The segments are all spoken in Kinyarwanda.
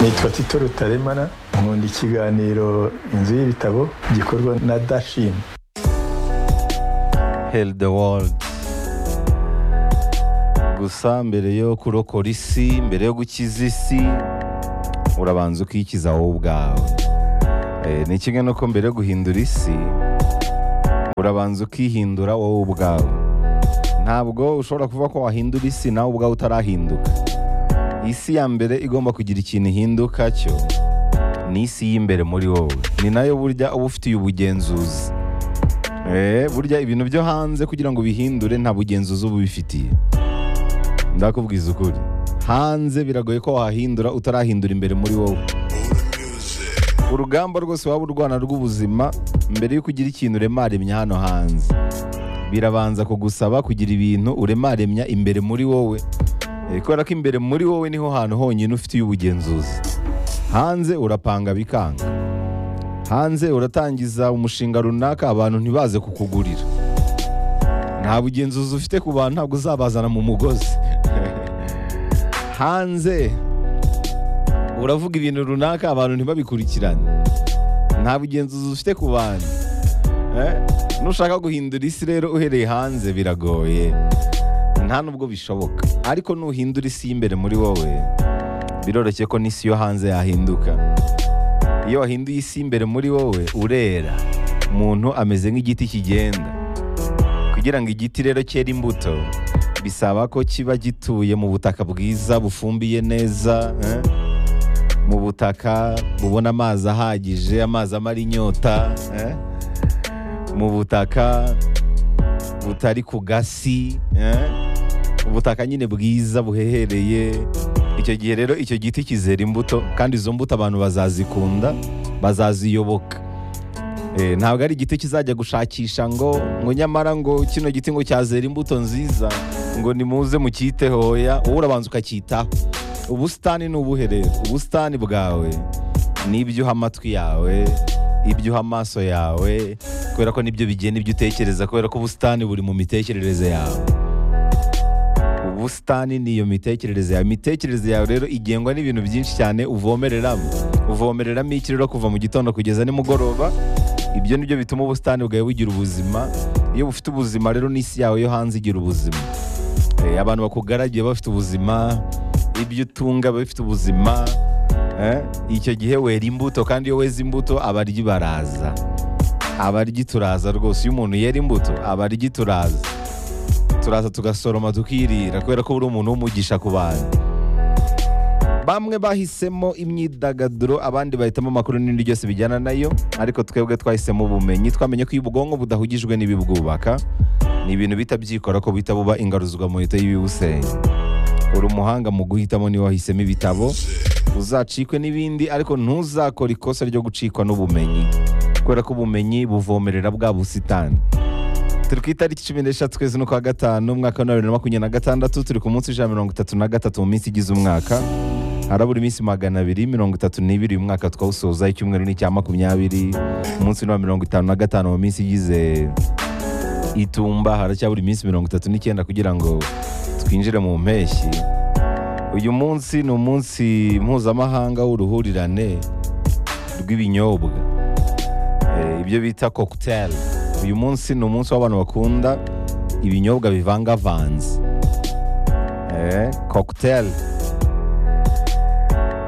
nitwa tito rutaremara nkunda ikiganiro inzu y'ibitabo gikorwa na dashini heli de world gusa mbere yo kurokora isi mbere yo gukiza isi urabanza ukikiza wowe ubwawe Eh, ni kimwe nuko mbere yo guhindura isi urabanza ukihindura wowe ubwawe ntabwo ushobora kuvuga ko wahindura isi nawe ubwawe utarahinduka isi ya mbere igomba kugira ikintu ihinduka cyo ni isi y'imbere muri wowe ni nayo burya uba ufitiye ubugenzuzi Eh, burya ibintu byo hanze kugira ngo bihindure nta bugenzuzi uba ubifitiye ndakubwiza ukuri hanze biragoye ko wahindura utarahindura imbere muri wowe urugamba rwose waba urwana rw'ubuzima mbere y'uko ugira ikintu uremaremya hano hanze birabanza kugusaba kugira ibintu uremaremya imbere muri wowe Eh, kubera ko imbere muri wowe niho hantu honyine ufitiye ubugenzuzi hanze urapanga bikanga hanze uratangiza umushinga runaka abantu ntibaze kukugurira nta bugenzuzi ufite ku bantu ntabwo uzabazana mu mugozi hanze uravuga ibintu runaka abantu ntibabikurikirane nta bugenzuzi ufite ku bantu Eh, nushaka guhindura isi rero uhereye hanze biragoye nta nubwo bishoboka ariko nuhindura isi y'imbere muri wowe biroroshye ko n'isi yo hanze yahinduka iyo wahinduye isi y'imbere muri wowe urera umuntu ameze nk'igiti kigenda kugira ngo igiti rero cyere imbuto bisaba ko kiba gituye mu butaka bwiza bufumbiye neza eh? mu butaka bubona amazi ahagije amazi amara inyota eh? mu butaka butari ku gasi eh? ubutaka nyine bwiza buhehereye icyo gihe rero icyo giti kizera imbuto kandi izo mbuto abantu bazazikunda bazaziyoboka Eh, ntabwo ari igiti kizajya gushakisha ngo ngo nyamara ngo kino giti ngo cyazera imbuto nziza ngo nimuze mucyiteho hoya wowe urabanza ukacyitaho ubusitani ni ubuhe rero ubusitani bwawe ni ibyo uha amatwi yawe ibyo uha amaso yawe kubera ko nibyo bigena ibyo utekereza kubera ko ubusitani buri mu mitekerereze yawe ubusitani ni iyo mitekerereze yawe imitekerereze yawe rero igengwa n'ibintu byinshi cyane uvomereramo uvomereramo iki rero kuva mu gitondo kugeza nimugoroba ibyo ni byo bituma ubusitani bwawe bugira ubuzima iyo bufite ubuzima rero n'isi yawe yo hanze igira ubuzima Eh, abantu bakugaragiye bafite ubuzima ibyo utunga biba bifite ubuzima Eh, icyo gihe wera imbuto kandi iyo weze imbuto abaryi baraza abaryi turaza rwose iyo umuntu yera imbuto abaryi turaza turaza tugasoroma tukirira kubera ko uri umuntu w'umugisha ku bantu bamwe bahisemo imyidagaduro abandi bahitamo amakuru n'ibindi byose bijyana nayo ariko twebwe twahisemo ubumenyi twamenye ko iyo ubwonko budahugijwe n'ibibwubaka ni ibintu bihita byikora ko bihita buba ingaruzwa muhito y'ibibusenya uri umuhanga mu guhitamo niwe wahisemo ibitabo uzacikwe n'ibindi ariko ntuzakore ikosa ryo gucikwa n'ubumenyi kubera ko ubumenyi buvomerera bwa busitani turi ku itariki cumi n'eshatu twezi n'ukwa gatanu umwaka wa bibiri na makumyabiri na gatandatu turi ku munsi ijana mirongo itatu na gatatu mu minsi igize umwaka harabura iminsi magana abiri mirongo itatu n'ibiri uyu mwaka twawusoza icyumweru ni icya makumyabiri umunsi ni uwa mirongo itanu na gatanu mu minsi igize itumba haracyabura iminsi mirongo itatu n'icyenda kugira ngo twinjire mu mpeshyi uyu munsi ni umunsi mpuzamahanga w'uruhurirane rw'ibinyobwa Eh, ibyo bita cocktail uyu munsi ni umunsi w'abantu bakunda ibinyobwa bivangavanze Eh, cocktail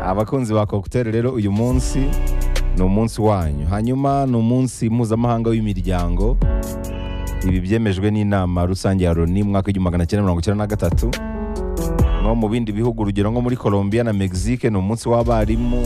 abakunzi ba cocktail rero uyu munsi ni umunsi wanyu hanyuma ni umunsi mpuzamahanga w'imiryango ibi byemejwe n'inama rusange ya loni mwaka w'igihumbi magana cyenda mirongo icyenda na gatatu no mu bindi bihugu urugero nko muri colombia na mexique ni umunsi w'abarimu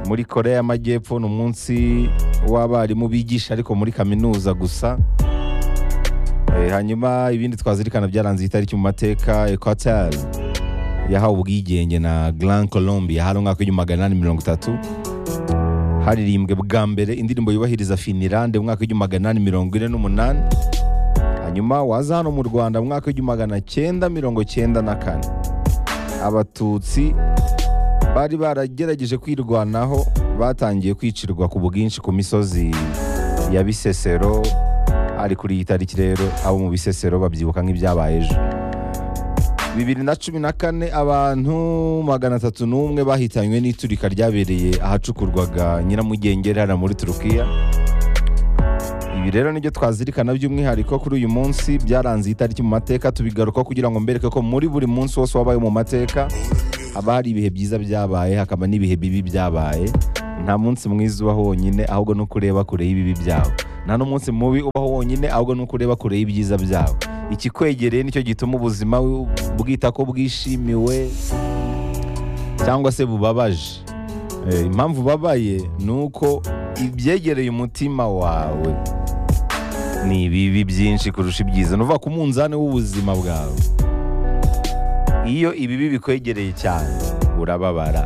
muri korea y'amajyepfo ni umunsi w'abarimu bigisha ariko muri kaminuza gusa Eh, hanyuma ibindi twazirikana byaranze iyi tariki mu mateka equateur yahawe ubwigenge na grand colombia hari umwaka w'igihumbi magana inani mirongo itatu haririmbwe bwa mbere indirimbo yubahiriza finirande mu mwaka w'igihumbi magana inani mirongo ine n'umunani hanyuma waza hano mu rwanda mu mwaka w'igihumbi magana cyenda mirongo cyenda na kane abatutsi bari baragerageje kwirwanaho batangiye kwicirwa ku bwinshi ku misozi ya bisesero ari kuri iyi tariki rero abo mu bisesero babyibuka nk'ibyabaye ejo bibiri na cumi na kane abantu magana atatu n'umwe bahitanywe n'iturika ryabereye ahacukurwaga nyiramugengeri hano muri turukiya ibi rero nibyo twazirikana by'umwihariko kuri uyu munsi byaranze itariki mu mateka tubigaruka kugira ngo mbereke ko muri buri munsi wose wabaye mu mateka haba hari ibihe byiza byabaye hakaba n'ibihe bibi byabaye nta munsi mwiza ubaho wonyine ahubwo ni uko ureba kure y'ibibi byawe nta n'umunsi mubi ubaho wonyine ahubwo ni uko ureba kure y'ibyiza byawe ikikwegereye nicyo gituma ubuzima bwita ko bwishimiwe cyangwa se bubabaje Eh, impamvu ubabaye ni uko ibyegereye umutima wawe ni ibibi byinshi kurusha ibyiza ni ukuvuga ku munzani w'ubuzima bwawe iyo ibibi bikwegereye cyane urababara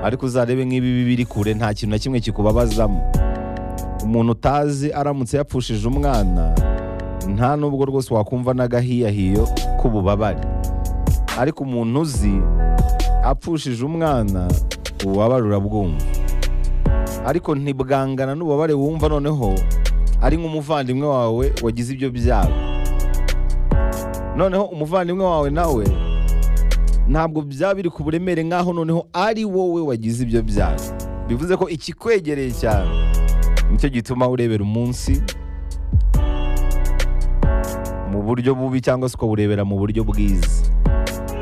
ariko uzarebe nk'ibibi biri kure nta kintu na kimwe kikubabazamo umuntu utazi aramutse yapfushije umwana nta nubwo rwose wakumva n'agahiyahiyo k'ububabare ariko umuntu uzi apfushije umwana ububabare urabwumva ariko ntibwangana n'ububabare wumva noneho ari nk'umuvandimwe wawe wagize ibyo byago noneho umuvandimwe wawe nawe ntabwo byaba biri ku buremere nk'aho noneho ari wowe wagize ibyo byago bivuze ko ikikwegereye cyane nicyo gituma urebera umunsi mu buryo bubi cyangwa se ukawurebera mu buryo bwiza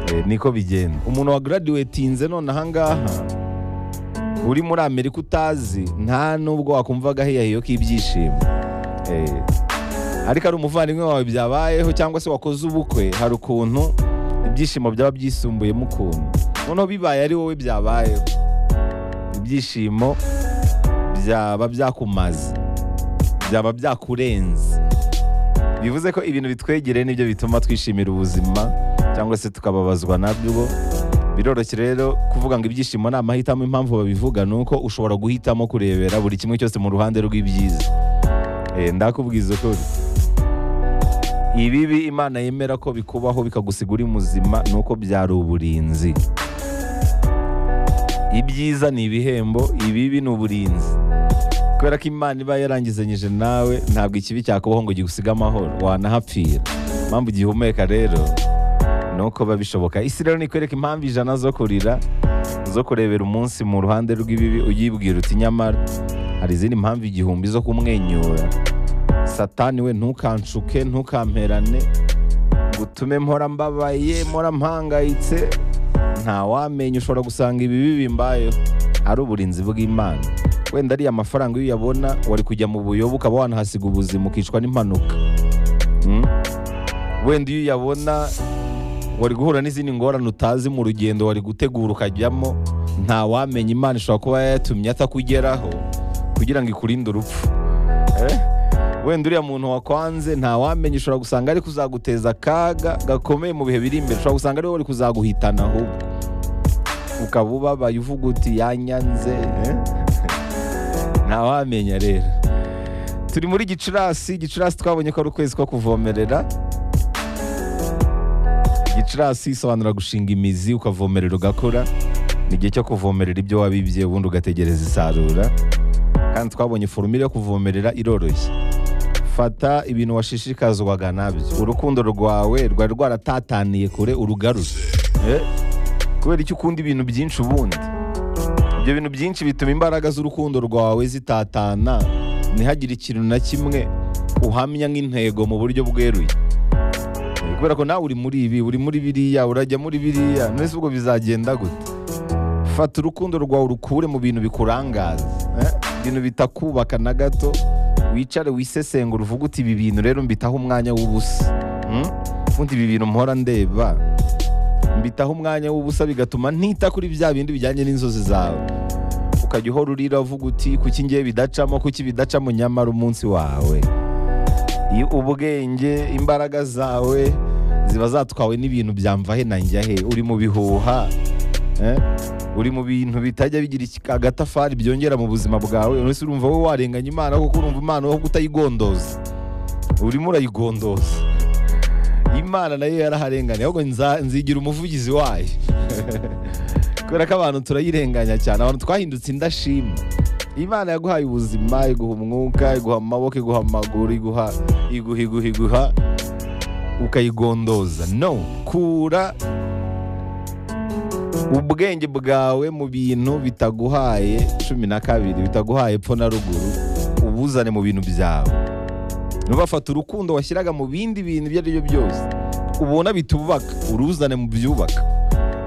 Eh, niko bigenda umuntu wa graduatinze none ahangaha uri muri amerika utazi nta nubwo wakumva agahiyahiyo k'ibyishimo Eh, ariko ari umuvandimwe wawe byabayeho cyangwa se wakoze ubukwe hari ukuntu ibyishimo byaba byisumbuyemo ukuntu noneho bibaye ari wowe byabayeho ibyishimo byaba byakumaze byaba byakurenze bivuze ko ibintu bitwegereye nibyo bituma twishimira ubuzima cyangwa se tukababazwa nabyo biroroshye rero kuvuga ngo ibyishimo ni amahitamo impamvu babivuga ni uko ushobora guhitamo kurebera buri kimwe cyose mu ruhande rw'ibyiza Eh, ndakubwiza ukuri ibibi imana yemera ko bikubaho bikagusiga uri muzima ni uko byari uburinzi ibyiza ni ibihembo ibibi ni uburinzi kubera ko imana iba yarangizanyije nawe ntabwo ikibi cyakubaho ngo gigusiga amahoro wanahapfira impamvu gihumeka rero ni uko biba bishoboka isi rero nikwereka impamvu ijana zo kurira zo kurebera umunsi mu ruhande rw'ibibi uyibwira uti nyamara hari izindi mpamvu igihumbi zo kumwenyura satani we ntukanshuke ntukamperane ngo utume mpora mbabaye mpora mpangayitse ntawamenya ushobora gusanga ibibi bimbayeho ari uburinzi bw'imana wenda ariya amafaranga iyo uyabona wari kujya mu buyobe ukaba wanahasiga ubuzima ukicwa n'impanuka Mm? wenda iyo uyabona wari guhura n'izindi ngorane utazi mu rugendo wari gutegura ukajyamo ntawamenya imana ishobora kuba yayatumye atakugeraho kugira ngo ikurinde urupfu Eh? wenda uriya muntu wakwanze ntawamenya ushobora gusanga ari kuzaguteza akaga gakomeye mu bihe biri imbere ushobora gusanga ari wowe uri kuzaguhitana ahubwo ukaba ubabaye uvuga uti yanyanze eh? ntawamenya rero turi muri gicurasi gicurasi twabonye ko ari ukwezi ko kuvomerera gicurasi isobanura gushinga imizi ukavomerera ugakora ni igihe cyo kuvomerera ibyo wabibye ubundi ugategereza isarura kandi twabonye forumire yo kuvomerera iroroshye fata ibintu washishikazwaga nabyo urukundo rwawe rwari rwaratataniye kure urugarure Eh? kubera icyo ukunda ibintu byinshi ubundi ibyo bintu byinshi bituma imbaraga z'urukundo rwawe zitatana ntihagire ikintu na kimwe uhamya nk'intego mu buryo bweruye kubera ko nawe uri muri ibi uri muri biriya urajya muri biriya mbese ubwo bizagenda gute fata urukundo rwawe urukure mu bintu bikurangaza eh? ibintu bitakubaka na gato wicare wisesengura uvuge uti ibi bintu rero mbitaho umwanya w'ubusa Hmm? ubundi ibi bintu mpora ndeba mbitaho umwanya w'ubusa bigatuma ntita kuri bya bindi bijyanye n'inzozi zawe ukajya uhora urira uvuga uti kuki ngiye bidacamo kuki bidacamo nyamara umunsi wawe iyo ubwenge imbaraga zawe ziba zatwawe n'ibintu byamvahe na njyahe uri mu bihuha eh? uri mu bintu bitajya bigira iki- agatafari byongera mu buzima bwawe urese urumva wowe warenganya imana kuko urumva imana wowe utayigondoza urimo urayigondoza imana nayo yaraharenganye ahubwo nza- nzigira umuvugizi wayo kubera ko abantu turayirenganya cyane abantu twahindutse indashima imana yaguhaye ubuzima iguha umwuka iguha amaboko iguha amaguru iguha iguha iguha iguha ukayigondoza no kura ubwenge bwawe mu bintu bitaguhaye cumi na kabiri bitaguhaye epfo na ruguru ubuzane mu bintu byawe ntubafate urukundo washyiraga mu bindi bintu ibyo ari byo byose ubona bitubaka uruzane mu byubaka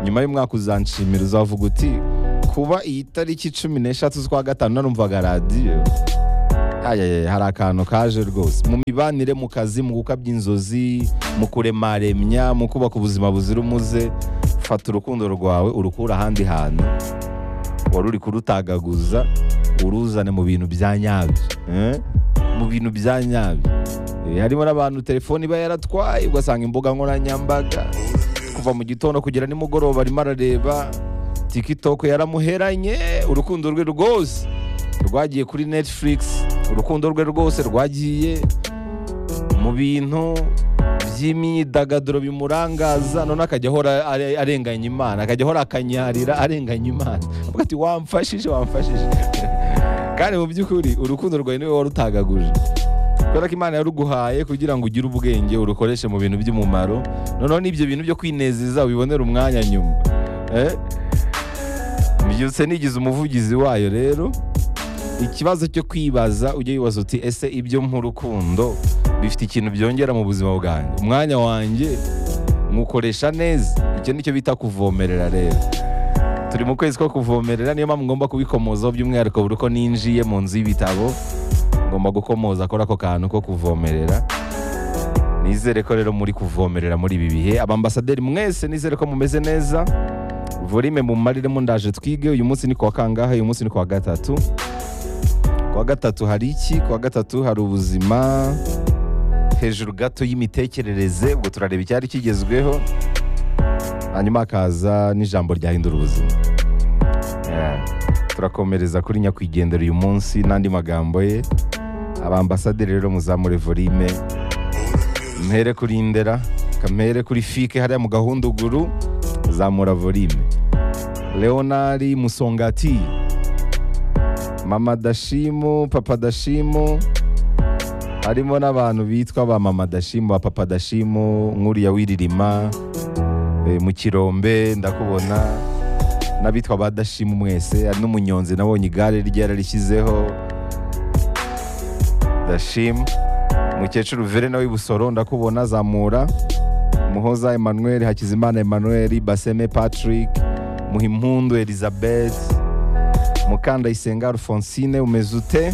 nyuma y'umwaka uzanshimira uzavuga uti kuba iyi tariki cumi n'eshatu z'ukwa gatanu narumvaga radiyo Ayeye, hari akantu kaje rwose mu mibanire mu kazi mu gukabya inzozi mu kuremaremya mu kubaka ubuzima buzira umuze fata urukundo rwawe urukura ahandi hantu wari uri kurutagaguza uruzane mu bintu bya nyabyo eh? mu bintu bya nyabyo Eh, harimo n'abantu telefone iba yaratwaye ugasanga imbuga nkoranyambaga kuva mu gitondo kugera nimugoroba arimo arareba tikitoko yaramuheranye urukundo rwe rwose rwagiye kuri Netflix urukundo rwe rwose rwagiye mu bintu by'imyidagaduro bimurangaza none akajya ahora are- arenganya imana akajya ahora akanyarira arenganya imana avuga ati wamfashije wamfashije kandi mu by'ukuri urukundo rwawe niwe warutagaguje kubera ko imana yaruguhaye kugira ngo ugire ubwenge urukoreshe mu bintu by'umumaro noneho n'ibyo bintu byo kwinezeza ubibonere umwanya nyuma Eh? mbyutse nigize umuvugizi wayo rero ikibazo cyo kwibaza ujye wibaza uti ese ibyo nk'urukundo bifite ikintu byongera mu buzima bwanjye umwanya wanjye nywukoresha neza icyo nicyo bita kuvomerera rero turi mu kwezi ko kuvomerera niyo mpamvu ngomba kubikomozaho by'umwihariko buri uko ninjiye mu nzu y'ibitabo ngomba gukomoza kuri ako kantu ko kuvomerera nizere ko rero muri kuvomerera muri ibi bihe abambasaderi mwese nizere ko mumeze neza volime mumariremo ndaje twige uyu munsi ni kuwa kangahe uyu munsi ni kuwa gatatu kuwa gatatu hari iki kuwa gatatu hari ubuzima hejuru gato y'imitekerereze ubwo turareba icyari kigezweho hanyuma hakaza n'ijambo ryahindura ubuzima Yeah. turakomereza kuri nyakwigendera uyu munsi n'andi magambo ye abambasaderi rero muzamure volime mpere kuri indera kamere kuri fike hariya mu gahunduguru zamura volime leonari musongati mama dashimu papa dashimu harimo n'abantu bitwa ba mama dashimu ba papa dashimu nk'uriya wiririma eh, mu kirombe ndakubona n'abitwa ba dashimu mwese hari n'umunyonzi nabonye igare rye yararishyizeho dashimu umukecuru vere nawe w'ibusoro ndakubona zamura muhoza emmanuel hakizimana emmanuel baseme patrick muhimpundu elizabeth mukandayisenga alphonsine umeze ute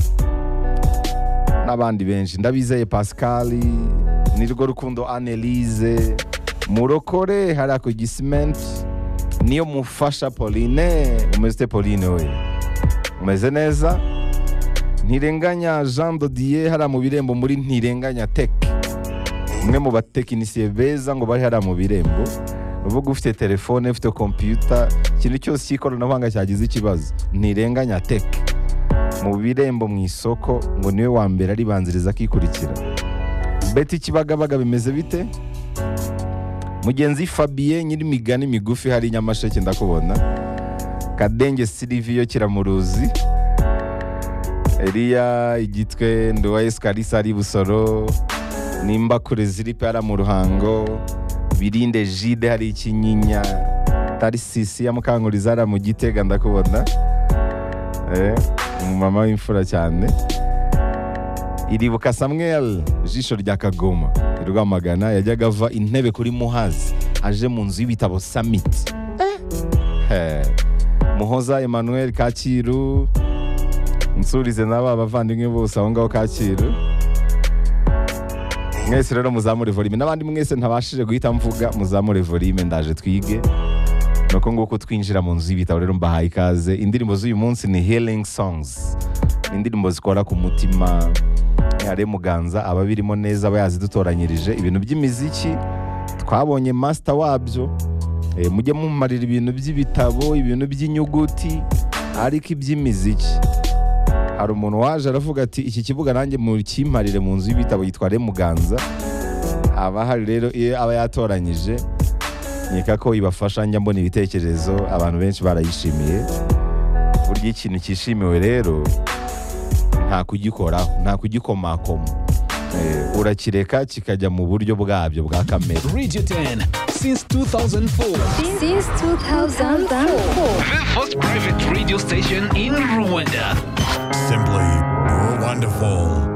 n'abandi benshi ndabizeye pascal nirwo rukundo annelise murokore hariya ku gisimenti niyo mufasha pauline umeze ute pauline we umeze neza ntirenganya jean dodier hariya mu birembo muri ntirenganya teke umwe mu batekinisiye beza ngo bari hariya mu birembo uvuga ufite telefone ufite kompiyuta ikintu cyose cy'ikoranabuhanga cyagize ikibazo ntirenganya teke mu birembo mu isoko ngo niwe wa mbere aribanziriza akikurikira beti kibagabaga bimeze bite mugenzi Fabien nyir'imigani migufi hari i nyamasheke ndakubona kadenge siriviyo kiramuruzi Eliya igitwe nduwaye sikarisa ari i busoro nimba kure ziri pera mu ruhango birinde jide hari ikinyinya tarisisi ya mukanguriza hariya mu gitega ndakubona Eh, umumama w'imfura cyane iribuka samuel jisho rya kagoma i rwamagana yajyaga ava intebe kuri muhazi aje mu nzu y'ibitabo summit Eh, muhoza emmanuel kacyiru nsurize n'aba bavandimwe bose aho ngaho kacyiru mwese rero muzamure volime n'abandi mwese ntabashije guhita mvuga muzamure volime ndaje twige nuko nguko twinjira mu nzu y'ibitabo rero mbahaye ikaze indirimbo z'uyu munsi ni healing songs ni indirimbo zikora ku mutima hare muganza ababirimo neza aba yazidutoranyirije ibintu by'imiziki twabonye master wabyo Eh, mujye mumarira ibintu by'ibitabo ibintu by'inyuguti ariko iby'imiziki hari umuntu waje aravuga ati iki kibuga nanjye mukimparire mu nzu y'ibitabo yitwa Remuganza haba hari rero iyo aba yatoranyije nkeka ko ibafasha njya mbona ibitekerezo abantu benshi barayishimiye burya ikintu cyishimiwe rero nta kugikoraho nta kugikomakoma eh, urakireka kikajya mu buryo bwabyo bwa kamere Radio 10 since 2004. Since 2004. The first private radio station in Rwanda. Simply wonderful.